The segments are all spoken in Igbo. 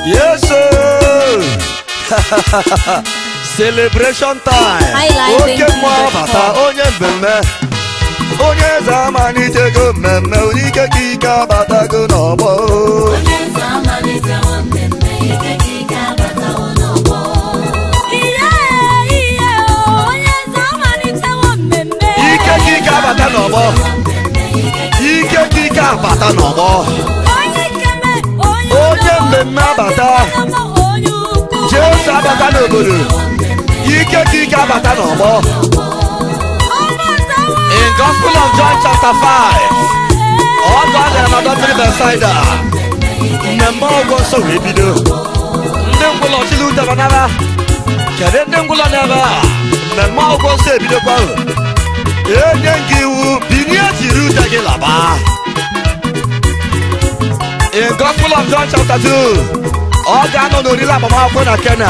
Yes, sir. Celebration time. High life Oke into mmụọ the bata call. onye mmemme. Onye eze amalitego mmemme onye ike ka ike abatago n'ọgbọ. Ihe ihe onye eze amalitewo mmemme. Ike ka ike abata n'ọgbọ. Ike ka ike abata n'ọgbọ. Onye ikeme, onye Onye udo, mmemme abata. onye ukwu. Jesu abata n'obodo. Ike ka ike abata n'ọgbọ. Ọbatawo. In Gospel of John chapter 5. Ọ gara na dọtịrị Besaida. Mmemme ọgwụ nsọ wee bido. Ndị ngwụlọ chili udara n'aba. Kedu ndị ngwụlọ n'ebe a? Mmemme ọgwụ nsọ ebidokwa ahụ. Enye gị iwu binie jiri ute gị laba. In Gospel of John chapter 2. Ọ ga-anọ n'oriri agbamakwụkwọ na Kenya.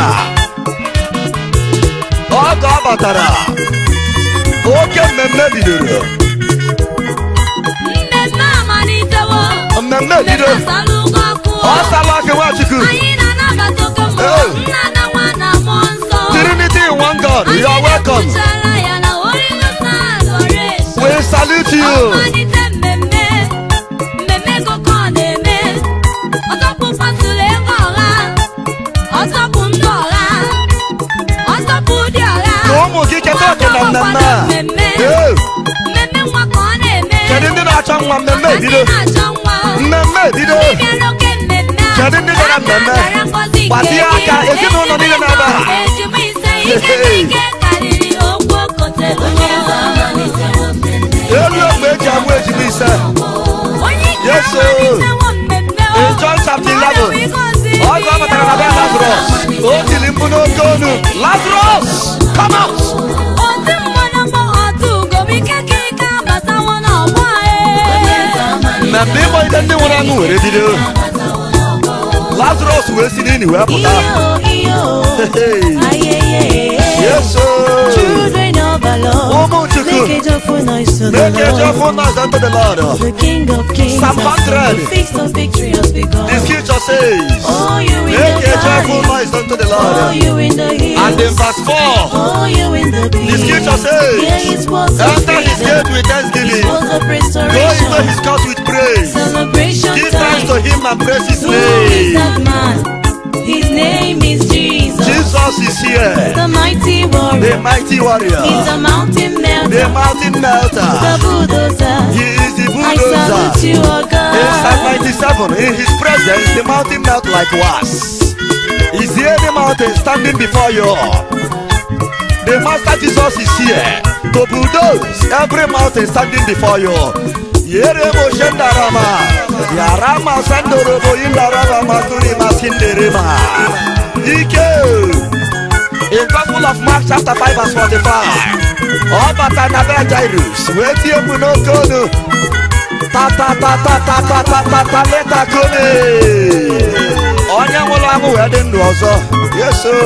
Oge ọ batara. Oke mmemme bidoro. Mmemme amalitewo. Mmemme bido. Mmemme asalụgo ọkụ. Ọ sala aka Nwachukwu. Anyị na-anabata oke mmụọ. Oh. Nna na nwa na mmụọ nsọ. Trinity in one God, you are welcome. Anyị na-ekwuchara ya na Holy Ghost adoration. We salute you. Ọmalite mmemme. Mmemme koko ọ na-eme. Ọtọpụ pasụlụ ego ọha. Ọtọpụ ndị ọha. Ọtọpụ dị ọha. Ka ụmụ gị keta oke na mmemme a. Mmemme. Ee, Mmemme nwa ka ọ na-eme. Kedu ndị na-achọ nwa mmemme Ndị ebido? na-achọ nwa. Mmemme ebido. Dibịa n'oke mmemme a. Kedu ndị gara mmemme? Akara ngọzi nke Gbatie aka, gị. ezinụlọ niile na-ebe a. Ejima ise ike na ike karịrị okwu okotelo. Elu ogbe eji amụ ejima ise. Onye ike Yes, sir. amalitewo mmemme o. In John chapter 11, Mmadụ ịgọzi Ọgụ ọ batara na be Lazarus. O tiri mkpu n'oke onu. Lazarus, come out. Oti mmanụ mbụ ọtụ ugo bụ ike ka ike abatawo n'ọgbọ anyị. Mmemme ịgbalite ndị nwụrụ anwụ were bido. Lazarus wee si n'ili wee pụta. Hey, Yes, sir. Children of the Lord, Ụmụ Chukwu. make a joyful noise to the Make a Lord. joyful noise unto the Lord. The King of Kings Psalm has come. 100. The feast of victory has begun. The scripture says, Oh, you in Make the a joyful valley. noise unto the Oh, Lord. you in the hills. And in verse 4, Oh, you in the the peace. scripture Hear says, his words of Enter his freedom. gate with His thanksgiving, words of go into restoration. his court with praise. Celebration Give thanks to time. him and praise his Who is name. that man? His name is Jesus. Jesus is here, The mighty the warrior. mighty He's warrior, a mountain the melter. mountain The melter. bulldozer. He is the I salute bulldozer. you, oh In Psalm God. 97, in his presence, the mountain melt like wax. Is there any mountain standing before you? The Master Jesus is here to bulldoze every mountain standing before you. Yere mo shendarama, yarama sandorobo indarama makuri masinderema. Ike. In Gospel of Mark chapter 5 verse 45. Ọ bata na be Jairus, wee tie mkpu n'oke olu. Ta ta ta ta ta ta ta ta ta leta kome. Onye nwụrụ anwụ wee dị ndụ ọzọ. Yeso.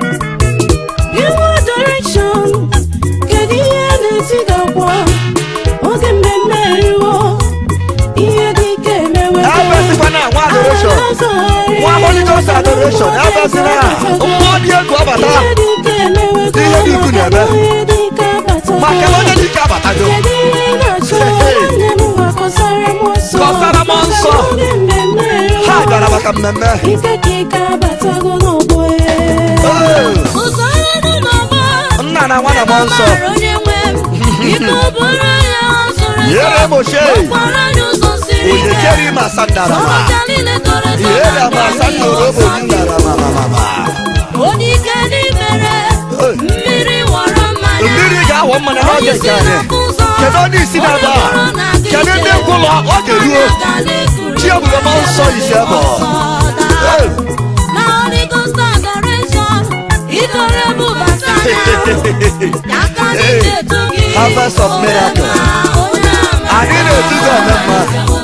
You adoration. Kedu ihe na-eti gị akwa? Oge mmemme eriwo. Ihe dị ike emewe. Ebesikwana nwa adoration. Nwa Holy Ghost adoration. Ebesina mmụọ dị egwu ọbata. Ihe dị ike emewe. Ihe dị ukwu na-eme. Ihe dị ike abatago. Maka onye dị ike abatago. Kedu ihe ị na-achọ? Nwanne m ngwa kọsara m ọsọ. Kọsara m ọsọ. Oge mmemme eriwo. Ha gara maka mmemme. Ike ka ike abatago n'ọgbọ ya. Oh, Ụzọ ọrụ n'ọgbọ. Nna na nwa na mmụọ nsọ. Mara onye nwe m. Ike bụrụ ya ọ zụrụ ezu. Yere m ochie. Ọkwara anyị ụzọ siri Onye ike. kere ma sandarama. Ọbụja niile toro eto Yere na-abịa ma n'ihi sandorobo ọsọ gị. ndarama mama. Onye ike dị mere. Hey. Mmiri wọrọ mmanya. Mmiri ga-awọ mmanya n'oge Onye nke si anyị. n'afọ ụzọ. Kedu onye isi na-aba? Onye bụrụ na gị Kedu ndị ije. nkwụlọ oge ruo? Mmanya ga na-ekuru. Chi ebube mmụọ nsọ isi ebe ọ. Ọsọ daa. Hey. Na Holy Ghost adoration. Idore bubata na. Ya ka anyị Hey. na-etu gị. Harvest of miracle. Onye ama. Anyị na-etu gị ọmụma.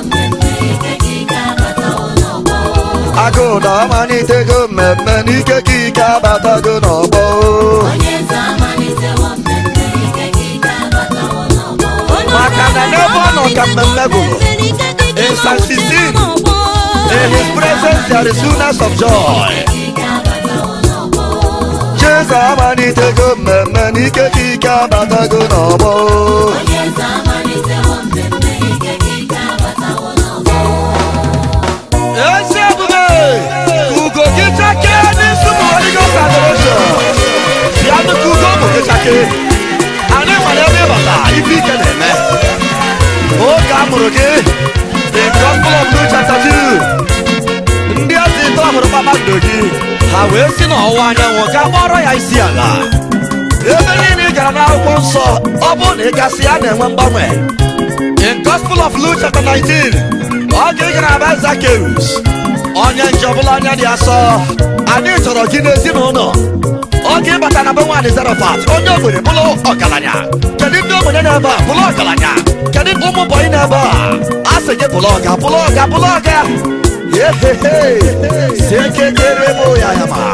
Agụụ na amalitego mmemme n'ike ka ike abatago n'ọgbọ. Maka na n'ebe ọ nọ ka mmemme gwụrụ. In Psalm 16, In his presence there is fullness of joy. Jesu amalitego mmemme n'ike ka ike abatago n'ọgbọ. Ezi ebube ugo gị chake n'isi ụmụ Holy Ghost adoration. Bịa nnukwu ugo ụmụ gị chake. Anyị mara ebe ịbata ife ike na-eme. Oge a mụrụ gị, the gospel of Luke chapter 2. Ndị ezi ito hụrụ kpakpando gị, ha wee si n'ọwụwa anyanwụ gaa kpọrọ ya isi ala. Ebe niile ị gara n'akwụkwọ nsọ, ọ bụrụ na ị gasị ya na-enwe mgbanwe. In Gospel of Luke chapter 19, oge ị gara be Zacchaeus, onye nje ọbụla anya dị asọ, anyị chọrọ gị n'ezinụlọ. Oge ị bata na be nwaanyị Zarafat, onye ogbenye bụrụ ọgaranya. Kedu ndị ogbenye na-ebe a bụrụ ọgaranya? Kedu ụmụ bọyị na-ebe a? A sị gị bụrụ ọga, bụrụ ọga, bụrụ ọga. Yehehe, si eke kere bụ ya ya ma.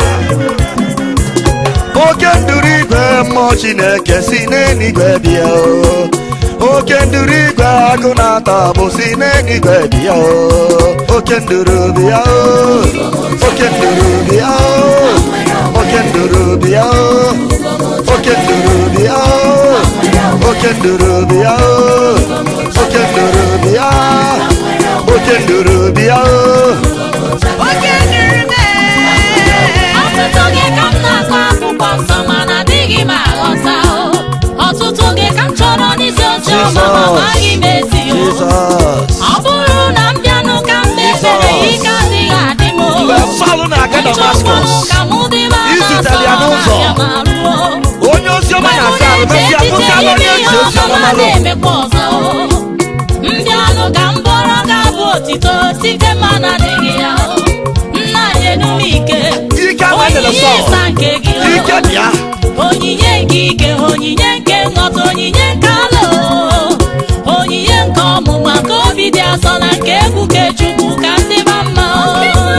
Oke nduru igwe mmụọ Chineke si n'eluigwe bịa o. Oke nduru igwe agụ na-ata bụ si n'eluigwe bịa o. Oke nduru bịa o. Oke nduru bịa o. Oke nduru bịa o. Oke nduru bịa o. Oke nduru bịa o. Oke nduru bịa. Oke nduru bịa o. Oke nduru mee. Ọtụtụ gị ka m na-akọ akwụkwọ nsọ mana adịghị m aghọta o. Ọtụtụ gị ka m chọrọ n'isi oche ọma ma amaghị m ezi o. Jesus. Ọ bụrụ na m bịanụ ka m na-ekpere ike adịghị adị m o. Mgbe Saul na-aga Damascus, ka mụ dị m izutere ya n'ụzọ. onye ozi ọma na-asa arụ mesịa bụzi anụ onye ezi ozi ọma malụ na-emekwa ọzọ o. mbịanụ ka m bụrụ ga-abụ otito site mmanụ adịghị ya o. nna nyenu m ike ike ahụ enyere onyinye Sọl ịsa nke gị o. ike dị ya onyinye nke ike onyinye nke nghọta onyinye nke ala o. onyinye nke ọmụma ka obi dị asọ na nke egwu ke chukwu ka ndị ma mma o.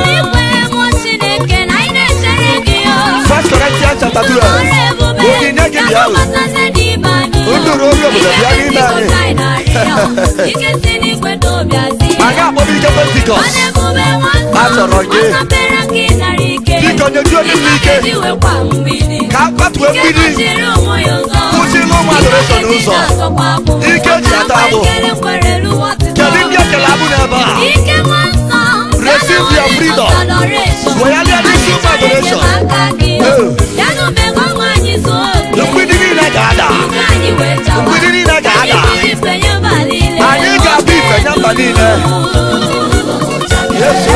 First Corinthians chapter 12 onyinye gị bịa o nduru obi obodo bịa n'ime anyị anyị akpọrọ ike pentikọst a chọrọ gị biko nyejuo ndị m ike ka a kwatuo mgbidi kwụsịrị ụmụ adoreshọn ụzọ ike ji ata agbụ kedu ndị ekele abụ n'ebe a Receive your freedom. Royally addition of adoration. mgbidi niile ga-ada mgbidi niile ga-ada anyị ga-abụ ife nye mba niile yesu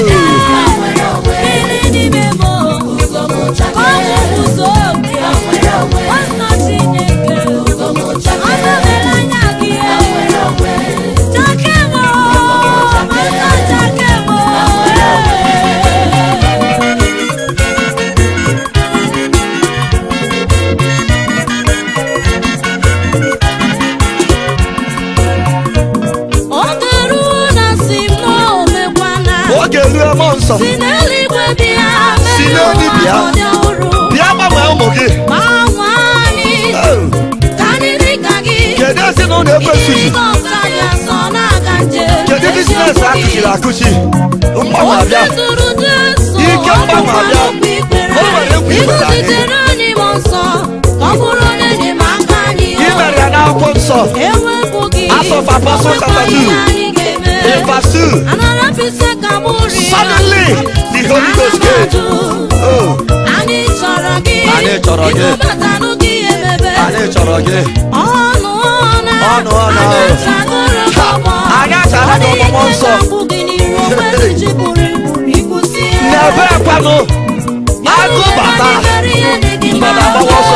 Oge ruo na si m na o mekwana oge ruo mmụọ nsọ si n'eluigwe bịa Si n'elu bịa. ọdị ọhụrụ bịa gbanwee ụmụ gị gbanwe anyị Oh, ka anyị dị ka gị kedu ezinụlọ ekwesịghị Ịdị ọsọ anyị asọ na-aga njem kedu biznes akụchiri akụchi mgbanwe abịa Otuzuru Jesu, Ike mgbanwe abịa. O nwere egwu igbere anyị. Iguzitere anyị mmụọ nsọ ka ọ bụrụ onye enyemaka anyị ị mere ya n'akwụkwọ nsọ ewepụghị Acts of Apostles chapter two. anyị ga-eme in verse 2 anara mfise ka bụrụ ya suddenly the Holy Ghost came oh anyị chọrọ gị Anyị chọrọ gị. ịkpọbatanụ gị emebe anyị chọrọ gị ọnụ ọna Ọnụ ọna. anyị achagoro Ha, ọgbọ anyị achara gị ọgbọ nsọ. gị n'iru onwe ji buru ibu ikwụsị ya n'ebe ekwanụ agụ bata mmadụ agbawa ọsọ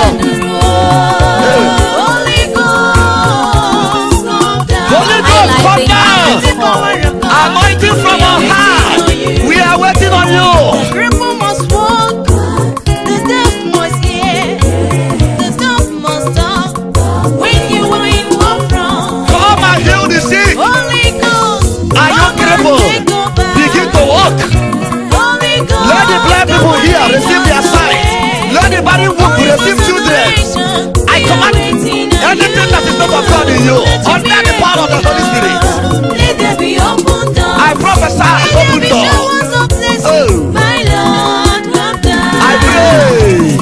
Holy Ghost, Holy Ghost, come down. anointing from on high we are waiting on you Cripple must walk, the deaf must hear, the dumb must talk. When you are in war from come and heal the sick Holy Ghost, Are you come and crippled? take over. begin to walk Holy Ghost, let the blind people hear come and receive their take sight let the body walk Holy receive Ghost, children celebration, I we command are waiting on anything that is not of God in you under the power of the Holy Spirit Let there be open doors. I I prophesy open door. Oh, My Lord, have done. I pray.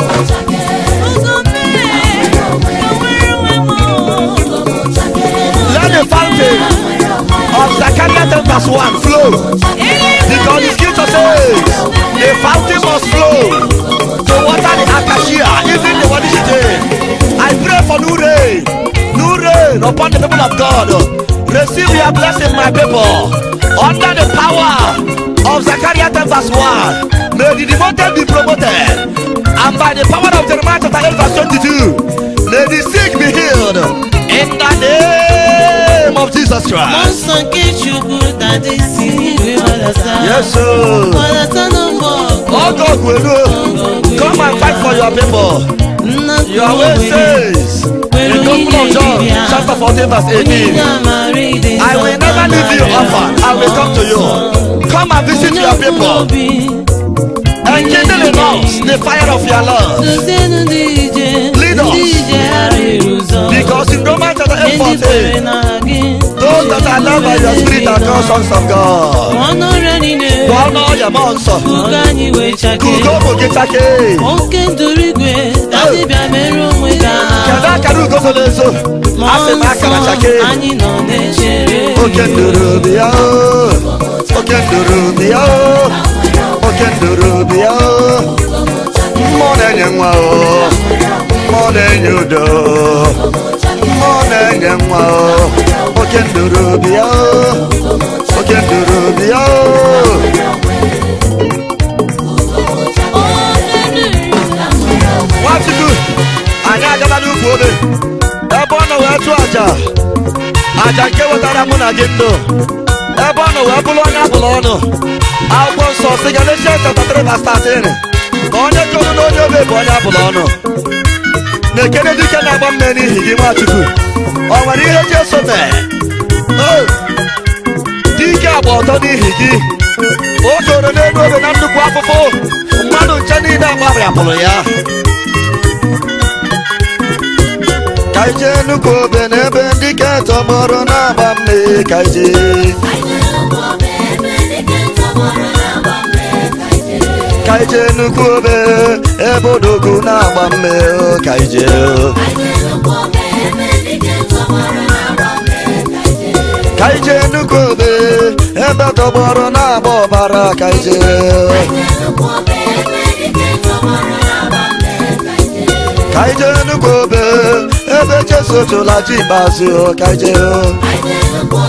Let the fountain of Zechariah 10 verse 1 flow. Because the scripture says the fountain must flow to water the acacia, even the one today. I pray for new rain, new rain upon the people of God. Receive your blessing, my people, under the power of Zechariah 10 verse 1. May the devoted be promoted, and by the power of Jeremiah chapter 8 verse 22, may the sick be healed in the name of Jesus Christ. Nsọ nke Chukwu tadị si igwe gbadata. Yes, sir. Gbadata n'ụgbọ ọgụ. Oh God, we know. Come and fight for your people. Nna Your way says in the Gospel of John, chapter 14, verse 18. I will never leave you orphan. I will come to you. Come and visit your people and kindle in us the fire of your love. Dozienụ ndị ije. Lead us. Ndị ije ghara ụzọ. Because in Romans chapter 8, Ndị kwere 14, na gị. those that are loved by your spirit are called sons of God. Ọnụ ọrịa niile. Gwana ọya ma nsọ. Kuka anyị wee chake. Kugo ụmụ gị chake. Oke nduru igwe. Dadịbịa mere onwe gị Kedu aha. akara ugo so n'ezo? Asị m akara chake. anyị nọ na-echere oke nduru bịa o oke nduru bịa o oke nduru bịa o mmụọ na-enye nwa o mmụọ na-enye udo mmụọ na-enye nwa o oke nduru bịa o oke nduru bịa o nwachukwu anyị agala n'ukwu obe ebe ọ nọ wee chụọ aja aja nke wetara mụ na gị ndụ ebe ọ nọ wee bụrụ onye abụrụ ọnụ akwụkwọ nsọ si Galatians chapter 3 verse 13 na onye chọrọ na onye obe bụ onye abụrụ ọnụ na-ekene dike na-agba mme n'ihi gị nwachukwu ọ nwere ihe Jesu mee O! dike agba ọtọ n'ihi gị o toro n'elu obe na nnukwu afụfụ mmadụ nche niile agbarịapụrụ ya ka ije nnukwu obe n'ebe ndị ke tọgbọrọ na-agba mme ka ije ka ije nnukwu obe ebe odogwu na-agba mme o, ka ije o. ka ije nnukwu obe ebe tọgbọrọ na-agba ọbara ka ije ka ije nnukwu obe ebe Jesu chụla ji ikpeazụ o, ka ije o.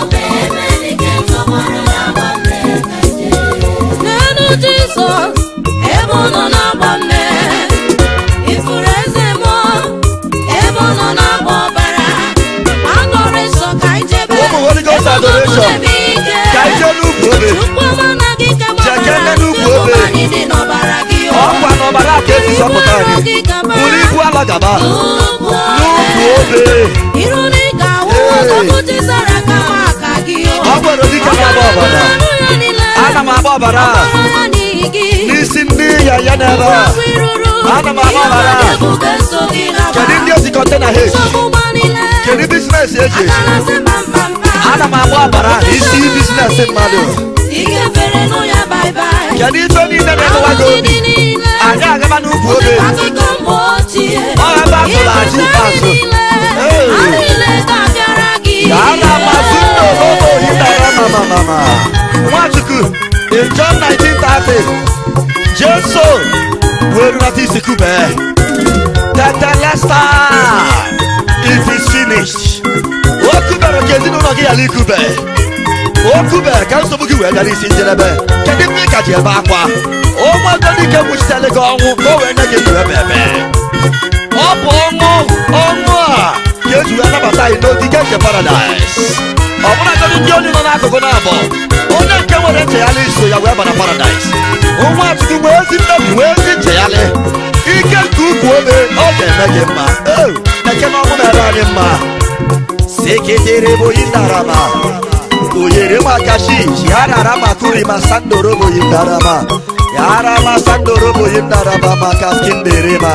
n'elu jizọs ebe ọ nọ na-agba mme ifuru eze mmụọ ebe ọ nọ na-agba ọbara agọrọ nsọ ka ijebe Ụmụ Holy Ghost ebe ọ nọ adoration. n'ebe ike ka ije n'ukwu obe Chukwu ọma na gị ka Jekene gbabara n'ukwu Chukwu obe. anyị dị n'ọbara gị o. ọkwa n'ọbara ka esi zọpụta anyị buru ibu ala gaba Ugwu n'ukwu obe iru na ị ga-awụ Hey. ọtụtụ tisara kama aka gị o. ọ gwara dike na-agba ọbara Ọbara ya niile. ana m agba ọbara Ọbara ya n'ihi gị. n'isi ndị ya ya n'ebe a Ọgwụ iruru. Ana m agba ọbara. Ihe mmadụ ga-eso gị n'agba. kedu ndị ezi kọntena h Nsogbu ụgbọ niile. kedu biznes eji eji Adanasị mbampampa. ana m agba ọbara n'isi biznes mmadụ Ike fere nụ ya bye bye. kedu ife niile na-emewa gị Ahụhụ obi dị niile. anyị agaba n'ukwu obe Akụkọ mgbe ochie. Ọ ebe a tụrụ aja ikpeazụ. Hey. Ha niile ga-abịara gị. Ana masị ndị obodo yitara mama mama. Nwachukwu in John 1930 Jesu wee runata isi kube. Tetelesta it is finished. O kubere ka ezinụlọ gị ghara ikube. O kubere ka nsogbu gị wee gara isi njedebe. Kedu mgbe ị ka ji ebe akwa? Ụmụaka dike kwuchitere gị ọnwụ ka o wee nye gị ndụ ebe ebe. ọ bụ ọṅụ ọṅụ a ka eji wee nabata anyị n'ogige nke paradaịs ọ bụladị ndị onye nọ n'akụkụ na-abọ onye nke nwere nchegharị iso ya wee bara paradaịs nwa achụkwu nwee ezi mmebi nwee ezi nchegharị ike nke ukwu obe ọ ga-eme gị mma Eo, eke na ọmụ mere anyị mma seketere boyi ndarama oyere makashi yarara makuri masandoro boyi ndarama yarama sandoro boyi ndarama makaskinderema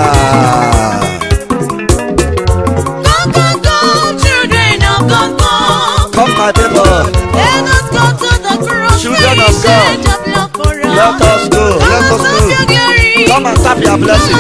Go, go, go, children of God, go. Come my people Let us go to the children of God. Let us go. Let us go. Come and tap your blessing.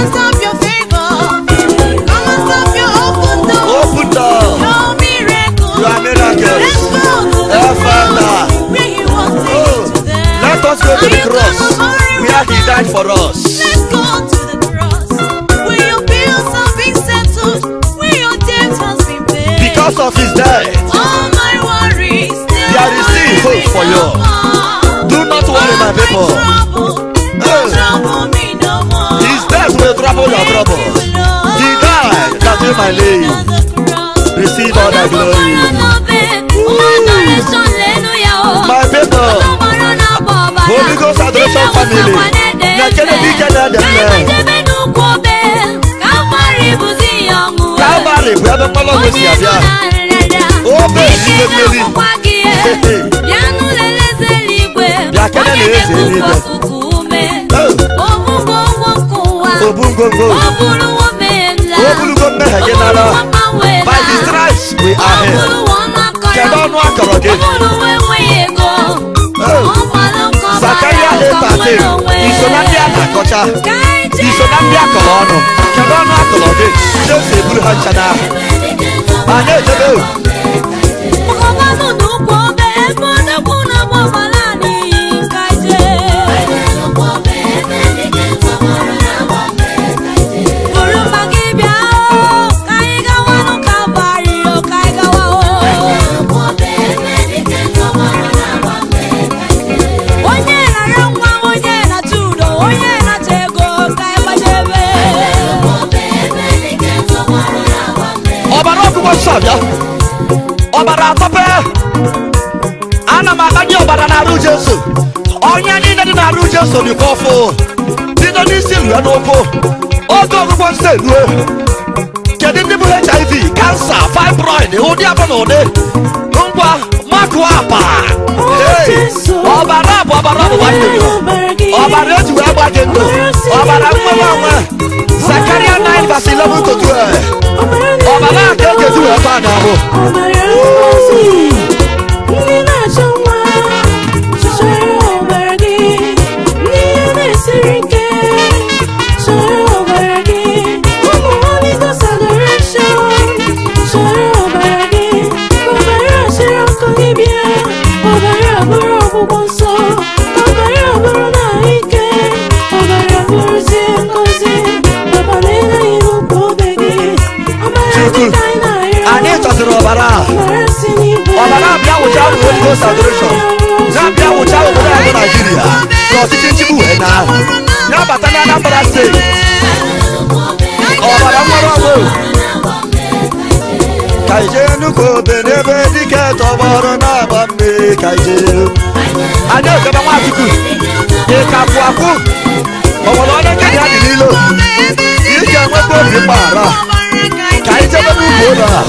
Open door. You are miracles. Oh, Father. Oh, let us go to the cross where He died for us. Let's go to the cross. Where your bills have been settled. Where your debt has been paid. Because of His death. All my worries. There is still hope for you. Do not worry, my people. Don't trouble me no more. His death will trouble your trouble. He died that you might live. Receive all the glory. My people. Holy Ghost Adoration Family. Nyakene dike na edeme. Calvary bụ ebe mmanụ ọgwụ si abịa. Obe eluigwe mmeri. Bịa kene na eze eluigwe. Oh, Obu ngwongwo. O burugo mmehie gị nara. By the stripes we are healed. Kedu ọnụ akọrọ gị? Zakaria 8:13. Iso na ndị a na-akọcha. Iso na ndị akọrọ ọnụ. Kedu ọnụ akọrọ gị? Jesu eburu ha ncha n'ahụ. Ma na-ejebe o. onye nara nwa onye na-achọ udo onye na-achọ ego ka ịgbadebe ọbara ọgụgụ nsọ bịa ọbara atọpe ana m agbanye ọbara n'arụ jesu onye niile dị n'arụ jesu dịkwa ọfụ bido n'isi rue n'ụkwụ oge ọgụgụ nsọ erue kedu ndị bụ hiv kansa fibroid ụdị abụ na ụdị ngwa makụ apa Hey! ọbara bụ ọbara ọgbụgba ndụ ọbara eji wee gba gị ndụ ọbara nwewe onwe zakaria 9 verse 11 to 12 ọbara a ka ekeji wee gba n'ahụ ndị na-achọ nwa chọrọ ọbara gị ndị ihe na-esiri ike chọrọ ọbara gị ụmụ Holy Ghost adoration chọrọ ọbara gị ọbara chịrị ọkụ gị bịa ọbara bụrụ ọgwụgwọ nsọ ọbara bụrụ na ike ọbara bụrụzie ngozi papa na-eleghị n'ụkwụ obe gị ọbara dị Chukwu, ka anyị na-arịọ anyị chọsịrị ọbara a ọbara abịa wụcha ụmụ Holy Ghost adoration na-abịa wụcha obodo anyị bụ naijiria ka ọchịchị nchigbu wee na ya bata na anambra steeti ọbara nwere ọgbụ ka ije nnukwu obe n'ebe dike tọgbọrọ na-agba mmiri ka ije anyị ekebe nwachukwu ị ka kwụ akwụ ọ nwere onye nke ya dị n'ilo ị ga-enwekwa obi mgbaghara ka anyị jebe n'ugwu ụlọ a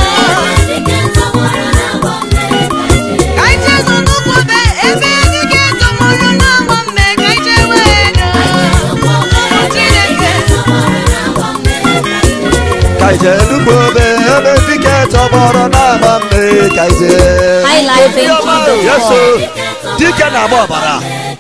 ka ije nnukwu obe ebe dike tọgbọrọ na-agba mmiri ka ije High life in Obiọma o, Jesus. Yesu dike na-agba ọbara